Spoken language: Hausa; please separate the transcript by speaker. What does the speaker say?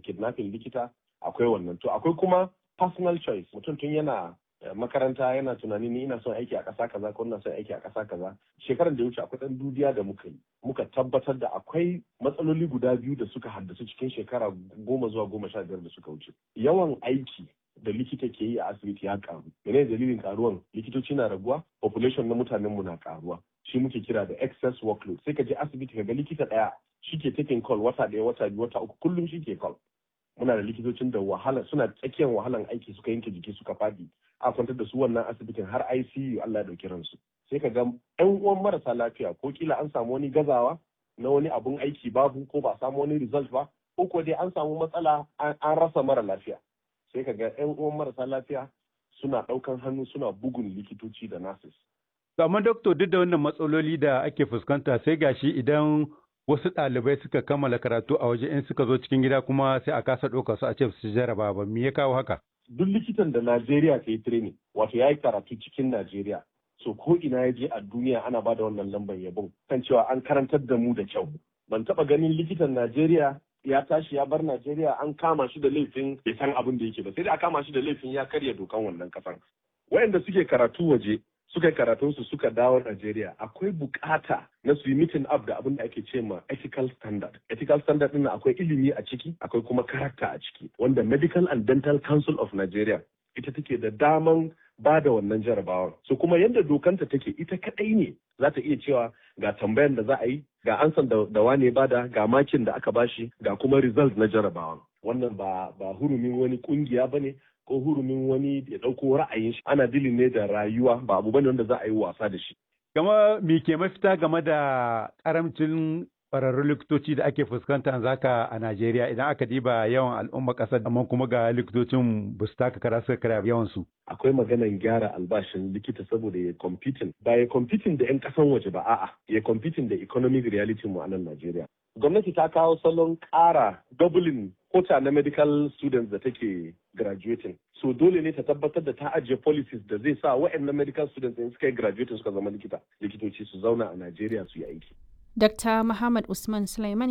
Speaker 1: kidnapping likita akwai wannan to akwai kuma personal choice mutum tun yana makaranta yana tunani ni ina son aiki a ƙasa kaza ko ina son aiki a ƙasa kaza shekarar da ya wuce akwai ɗan dubiya da muka yi muka tabbatar da akwai matsaloli guda biyu da suka haddasu cikin shekara goma zuwa goma sha biyar da suka wuce yawan aiki da likita ke yi a asibiti ya karu mene dalilin karuwan likitoci na raguwa population na mutanen mu na karuwa shi muke kira da excess workload sai ka je asibiti ka ga likita ɗaya shi ke taking call wata ɗaya wata biyu wata uku kullum shi ke call muna da likitocin da wahala suna tsakiyar wahalan aiki suka yanke jiki suka fadi a kwantar da su wannan asibitin har ICU Allah ya dauki ransu sai ka ga ƴan uwan marasa lafiya ko kila an samu wani gazawa na wani abun aiki babu ko ba samu wani result ba ko ko dai an samu matsala an rasa mara lafiya sai ka ga ƴan uwan marasa lafiya suna ɗaukan hannu suna bugun likitoci da nurses
Speaker 2: amma doctor duk da wannan matsaloli da ake fuskanta sai gashi idan wasu ɗalibai suka kammala karatu a waje in suka zo cikin gida kuma sai a kasa ɗauka su a ce su jaraba ba me ya kawo haka
Speaker 1: duk likitan da Najeriya ta yi training wato ya yi karatu cikin Najeriya so ko ina ya je a duniya ana ba da wannan lambar yabon kan cewa an karantar da mu da kyau ban taɓa ganin likitan Najeriya ya tashi ya bar Najeriya an kama shi da laifin bai san abin da yake ba sai da a kama shi da laifin ya karya dokan wannan kasan wayanda suke karatu waje suka yi karatunsu suka dawo Najeriya akwai bukata na su yi meeting up da abin da ake ce ma ethical standard. Ethical standard ɗin akwai ilimi a ciki akwai kuma karakta a ciki wanda Medical and Dental Council of Nigeria ita take da daman ba da wannan jarabawar. So kuma yadda dokanta take ita kaɗai ne za ta iya cewa ga tambayan da za a yi ga ansan da, da wane bada ga makin da aka bashi ga kuma result na jarabawar. Wannan ba, ba hurumin wani kungiya ba ne ko hurumin wani ya ɗauko ra'ayin shi ana dilin ne da rayuwa ba abu bane wanda za a yi wasa da shi.
Speaker 2: Gama me ke mafita game da karamcin ƙwararrun likitoci da ake fuskanta zaka a Najeriya idan aka diba yawan al'umma ƙasar amma kuma ga likitocin ba su taka kara suka kara yawan su.
Speaker 1: Akwai maganan gyara albashin likita saboda ya competing ba ya competing da 'yan ƙasan waje ba a'a ya competing da economic reality mu a nan Najeriya. Gwamnati ta kawo salon ƙara doubling kota na medical students da take graduating. So dole ne ta tabbatar da ta ajiye policies da zai sa waɗannan medical students in suka yi graduating suka zama likita likitoci su zauna a Najeriya su yi aiki.
Speaker 3: Dr. Muhammad Usman Sulaiman